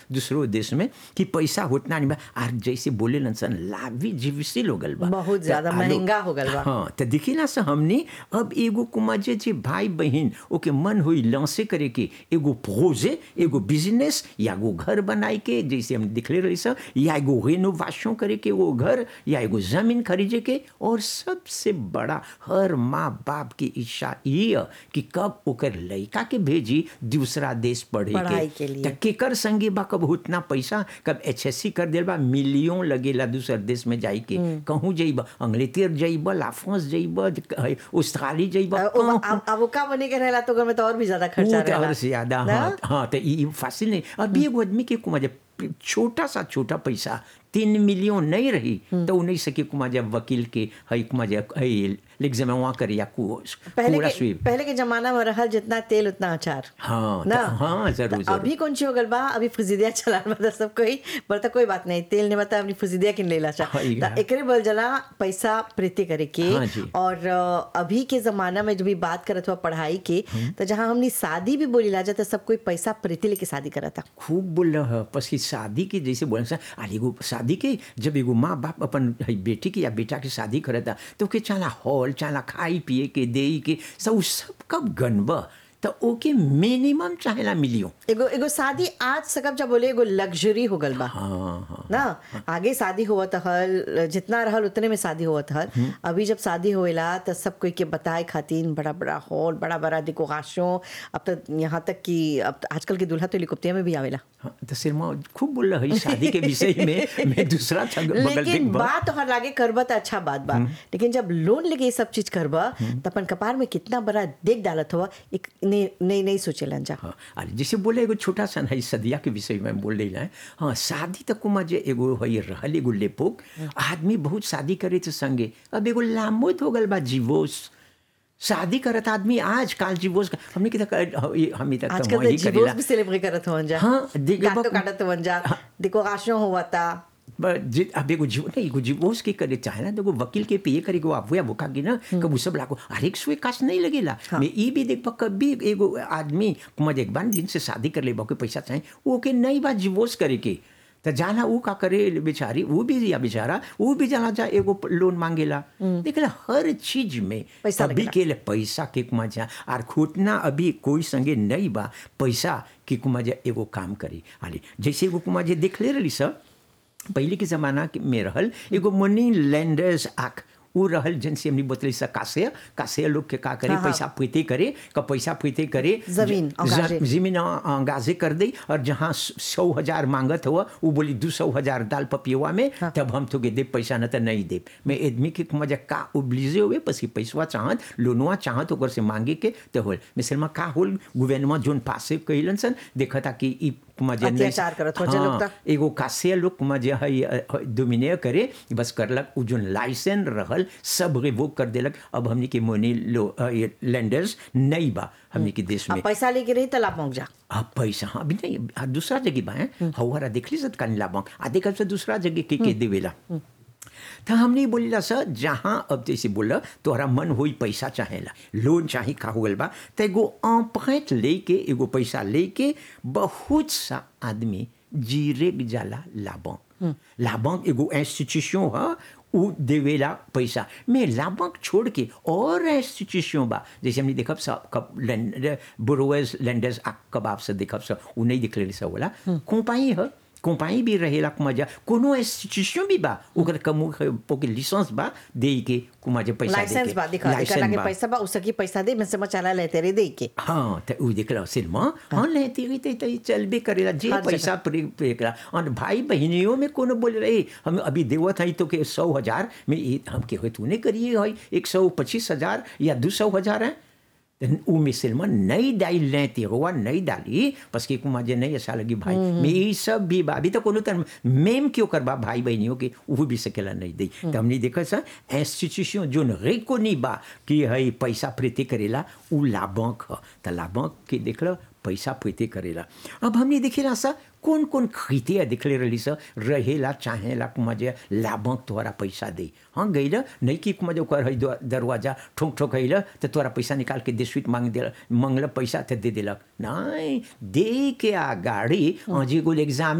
दूसरो देश में कि पैसा उतना नहीं बा आर जैसे बोले सन लाभी जीविसी हो गल बा बहुत त ज्यादा आलो- महंगा हो गल बा। हाँ तो देखी ना से हमने अब एगो कुमाजे जे भाई बहन ओके मन हुई लॉन्चे करे के एगो प्रोजे एगो बिजनेस या एगो घर बनाए के जैसे हम दिखले रही सब या एगो रेनोवेशन करे के एगो घर या एगो जमीन खरीदे के और सबसे बड़ा हर माँ बाप की इच्छा ये है कि कब ओकर लड़का के भेजी दूसरा देश पढ़े पढ़ाई के लिए। त केकर संगे बा कब उतना पैसा कब एच एस सी कर दिल बा मिलियन लगेला दूसर देश में जाई के कहूँ जइब अंग्लेतर जइब लाफ्रांस जइब ऑस्ट्रेलिया जइब अब अब- अब वो का बने के रहेला तो घर में तो और भी ज्यादा खर्चा बहुत रहेला और से ज्यादा ना? हाँ हाँ तो ये फासिल नहीं अभी एगो आदमी के कुमा जब छोटा सा छोटा पैसा तीन मिलियन नहीं रही तो उ नहीं सके कुमा जब वकील के हई कुमा जब हई एग्जाम वहाँ करे या कु पहले पूरा के स्वीप पहले के जमाना में रहल जितना तेल उतना अचार हाँ ना त- हाँ जरूर तो जरूर अभी कौन सी हो गल बा अभी फुजिदिया चला बता सब कोई बता कोई बात नहीं तेल ने बता अपनी फुजिदिया किन लेला चा हाँ, ये तो है। एकरे बल जला पैसा प्रीति करे के हाँ जी। और अ, अभी के जमाना में जब भी बात करत हुआ पढ़ाई के तो जहाँ हमनी शादी भी बोली ला जाता सब कोई पैसा प्रीति लेके शादी करता खूब बोल रहा है पस कि शादी के जैसे बोले सा अरे एगो शादी के जब एगो माँ बाप अपन हई बेटी के या बेटा के शादी करता तो के चाला हॉल चाला खाई पिए के दे के सब उ सब कब गनब तो ओके मिनिमम चाहेला मिलियो एगो एगो शादी आज सकब जब बोले एगो लग्जरी हो गल बा हाँ हाँ ना आगे शादी हुआ हल जितना रहल उतने में शादी हुआ हल अभी जब शादी होएला तो सब कोई के बताए खातिर बड़ा बड़ा हॉल बड़ा बड़ा डेकोरेशन अब तो यहाँ तक कि अब तो आजकल के दूल्हा तो हेलीकॉप्टर में भी आवेला हाँ, तो सिरमा खूब बोल रहा है शादी के विषय में मैं दूसरा छग- बगल लेकिन देख बा बात तोहर लागे करबा तो अच्छा बात बा लेकिन जब लोन लेके ये सब चीज करबा तो अपन कपार में कितना बड़ा देख डालत हुआ एक नहीं नहीं नहीं सोचेलन जा हाँ अरे जैसे बोले एगो छोटा सा है सदिया के विषय में बोल रही है हाँ शादी तक कुमा जे एगो है रहल एगो लेपोक आदमी बहुत शादी करे थे संगे अब एगो लामोद हो गल बा जीवोस शादी करत आदमी आज काल जीवोस का- हमने किधर हम तक आजकल तो जीवोस भी सेलिब्रेट करत हुआ जा हाँ, देख- गातो काटत हुआ जा डेकोरेशन हुआ था अब एगो जीव नहीं एगो जीवोस के करे चाहे ना तो एगो वकील के पे करे गो आप बुका की ना कब सब लागो हर एक सुई काश नहीं लगेला मैं ई भी देख पा कभी एगो आदमी कुमार एक बार जिनसे शादी कर ले के पैसा चाहे वो के नहीं बात जीवोस करे के तो जाना वो का करे बेचारी वो भी या बेचारा वो भी जाना जा एगो लोन मांगेला देखला हर चीज में पैसा अभी लगेला। के लिए पैसा के कुमा जा आर खोटना अभी कोई संगे नहीं बा पैसा के कुमा जा एगो काम करी आली जैसे एगो कुमा जे देख ले रही सब पहले के ज़माना के में रहल एगो मनी लैंडर्स एक्ट उ रहल जैसे हमने बतली सा कासे कासे लोग के का करे हाँ, हाँ। पैसा फैते करे का पैसा फैते करे जमीन, ज- अंगाजे। ज- जमीन अंगाजे कर दे और जहाँ सौ हजार मांगत हुआ वो बोली दो सौ हजार दाल पपियुआ में तब हम तो दे पैसा न तो नहीं दे मैं आदमी के मजा का उबलिजे हुए पसी पैसवा चाहत लोनवा चाहत ओकर से मांगे के तो होल मिसलमा का होल गुवेनमा जोन पासे कइलन सन देखता कि ई मजा नहीं अत्याचार करत हो जे लोग त। एगो कासे लोग मजे है डोमिने करे बस करलक उ जोन लाइसेंस रहल सब रिवोक कर देलक अब हमनी के मोनी लो लैंडर्स नहीं बा हमनी के देश में अब पैसा लेके रही तलाब पहुंच जा अब पैसा हाँ अभी नहीं आ, दूसरा जगह बा हैं हवारा देखली सत कानी लाबा आधे कल से दूसरा जगह के के देवेला तो हमने बोलिला सर जहाँ अब जैसे बोला तोहरा मन होई पैसा चाहेला लोन चाही का हो गल बा तो एगो अम्पैत लेके एगो पैसा लेके बहुत सा आदमी जीरे जाला लाबा लाबा एगो इंस्टीट्यूशन है उ देवेला पैसा मैं लाभक छोड़ के और इंस्टीट्यूशन बा जैसे हमने देखब सब कब लैंड बोरोवर्स लैंडर्स कब आपसे देखब सब उ नहीं दिख रही सब बोला कंपाई है कंपाई भी रहेला मजा कोनो इंस्टीट्यूशन भी बा ओकर कमु ओके लाइसेंस बा दे के कुमाजे पैसा दे लाइसेंस के। बा दिखा लाइसेंस दिखा लागे बा। पैसा बा उसकी पैसा दे मैं समझ चला लेते रे दे के हाँ तो उ देख रहा सिनेमा हाँ लेती रही तो तो चलबे करेला जे हर पैसा पे पे करा और भाई बहनियों में कोनो बोल रहे हम अभी देवत है तो के सौ हजार में ये हम के होय तूने करिए है एक सौ पच्चीस हजार या दो सौ हजार है तो उ में सिनेमा नहीं डाल लेते हुआ नहीं डाली बस के कुमार जे नहीं ऐसा लगी भाई मैं ये सब भी बा अभी तो कोनो तर मेम क्यों करबा भाई बहनियों के वो भी सकेला नहीं दी तो हमने देखा सर इंस्टीट्यूशन जो रेको नहीं बा कि है पैसा प्रीति करेला उ लाभक ह तो लाभक के देख लो पैसा प्रीति करेला अब हमने देखेला सा कौन कौन खरीते दिखले रही सा रहेला चाहेला कुमाजे लाभक तोहरा पैसा दे हाँ गईला नहीं कि कुमाजे ओकर है दो- दरवाजा ठोक ठोक हैला तो तोरा पैसा निकाल के देशवित मांग दे मंगल पैसा तो दे देलक नहीं दे के आ गाड़ी हाँ जी एगो एग्जाम